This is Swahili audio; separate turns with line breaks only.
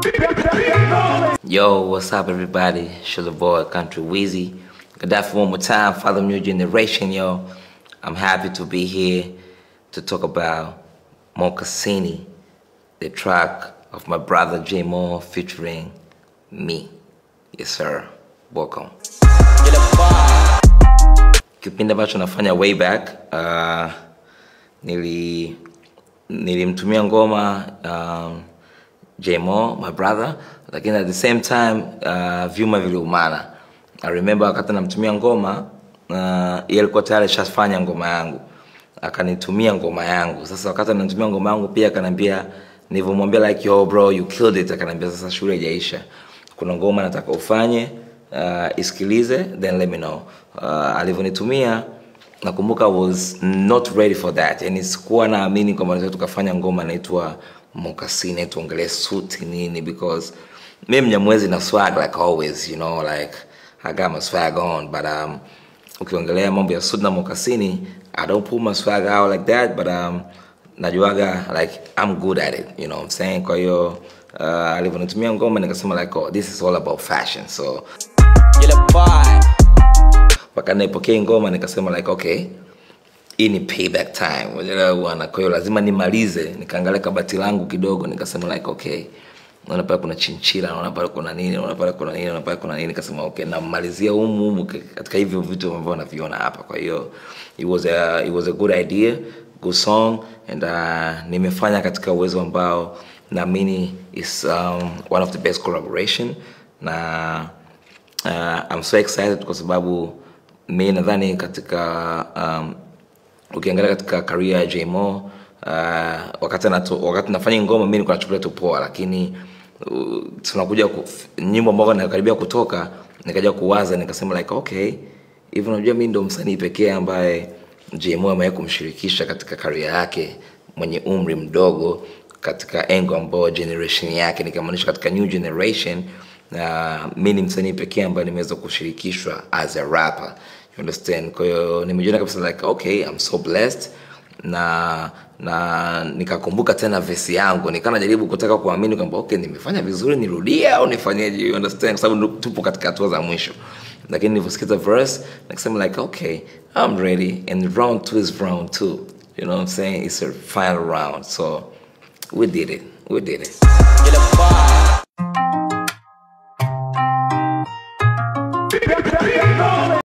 Yo, what's up, everybody? Show the boy, Country Wheezy. Gaddafi one more time, Father New Generation, yo. I'm happy to be here to talk about Mocassini, the track of my brother J Mo featuring me. Yes, sir. Welcome. Kipindi ambacho nafanya way back, uh, nili nilimtumia ngoma um, Jmo my brother lakini at the same time uh, vyuma viliumana I remember wakati namtumia ngoma uh, yeye alikuwa tayari ashafanya ngoma yangu akanitumia ngoma yangu sasa wakati ananitumia ngoma yangu pia akaniambia nilivyomwambia like yo bro you killed it akaniambia sasa shule haijaisha kuna ngoma nataka ufanye uh, isikilize then let me know uh, alivyonitumia nakumbuka I was not ready for that yani sikuwa naamini kwamba naweza tukafanya ngoma inaitwa mokasini tuongelee suti nini because mi mnyamwezi na swag like always you know like I got my swag on but um, ukiongelea mambo ya suti na mokasini I don't pull my swag out like that but um, najuaga like I'm good at it you know what I'm saying kwa hiyo uh, alivyonitumia ngoma nikasema like oh, this is all about fashion so mpaka naipokea ngoma nikasema like okay hii ni payback time unaelewa bwana kwa hiyo lazima nimalize nikaangalia kabati langu kidogo nikasema like okay naona pale kuna chinchila naona pale kuna nini naona pale kuna nini naona pale kuna nini nikasema okay namalizia humu humu katika hivyo vitu ambavyo naviona hapa kwa hiyo it was a, it was a good idea good song and uh, nimefanya katika uwezo ambao naamini is um, one of the best collaboration na uh, I'm so excited kwa sababu mi nadhani katika um, ukiangalia katika career ya Jmo uh, wakati nato, wakati nafanya ngoma mimi nilikuwa nachukulia tu poa lakini uh, tunakuja nyimbo ambazo nakaribia kutoka nikaja kuwaza nikasema like okay hivi unajua mimi ndo msanii pekee ambaye Jmo amewahi kumshirikisha katika career yake mwenye umri mdogo katika engo ambayo generation yake nikamaanisha katika new generation na uh, mi ni msanii pekee ambaye nimeweza kushirikishwa as a rapper you understand kwa hiyo nimejiona kabisa like okay I'm so blessed na na nikakumbuka tena vesi yangu nikawa najaribu kutaka kuamini kwamba okay nimefanya vizuri nirudie au nifanyeje you understand kwa sababu tupo katika hatua za mwisho lakini nilivyosikiza verse nikasema like okay I'm ready and round two is round two you know what I'm saying it's a final round so we did it we did it